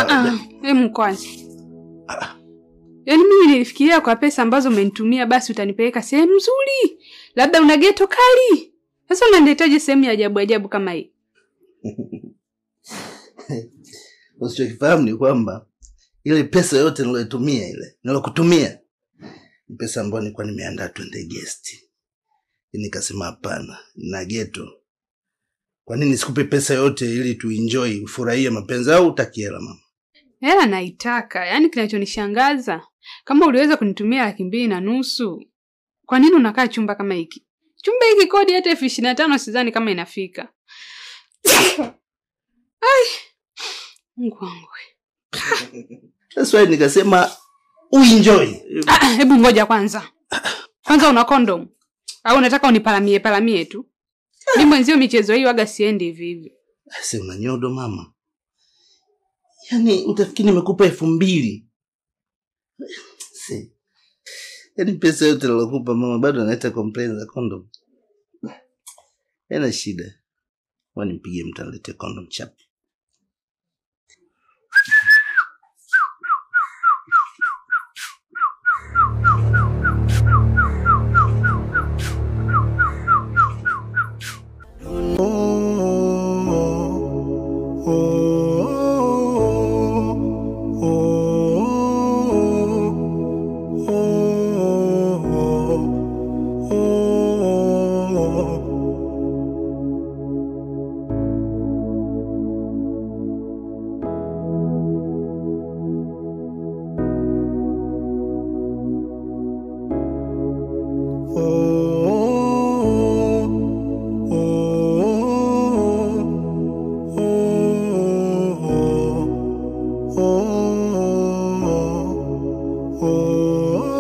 Ah, Hemu kwanza. Yaani mimi nilifikiria kwa pesa ambazo umenitumia basi utanipeleka sehemu nzuri. Labda una geto kali. Sasa unanihitaji sehemu ya ajabu ajabu kama hii. Usichokifahamu ni kwamba ile pesa yote niloitumia ile nilokutumia ni pesa ambayo nilikuwa nimeandaa twende guest. Nikasema hapana, na geto. Kwa nini sikupe pesa yote ili tuenjoy, ufurahie mapenzi au utaki hela mama? Hela naitaka. Yaani kinachonishangaza kama uliweza kunitumia laki mbili na nusu. Kwa nini unakaa chumba kama hiki? Chumba hiki kodi hata elfu ishirini na tano sidhani kama inafika. Ai. Mungu wangu. That's why nikasema uenjoy. Ah, hebu ngoja kwanza. Kwanza una kondom au unataka unipalamie palamie tu? Mimi mwenzio michezo hii waga siendi hivi hivi. Sasa una nyodo mama. Yaani utafikiri nimekupa elfu mbili. Si. Yaani pesa yote nilokupa mama bado analeta complaint za condom. Haina shida. Wani nipigie mtu alete condom chap. oh, oh, oh.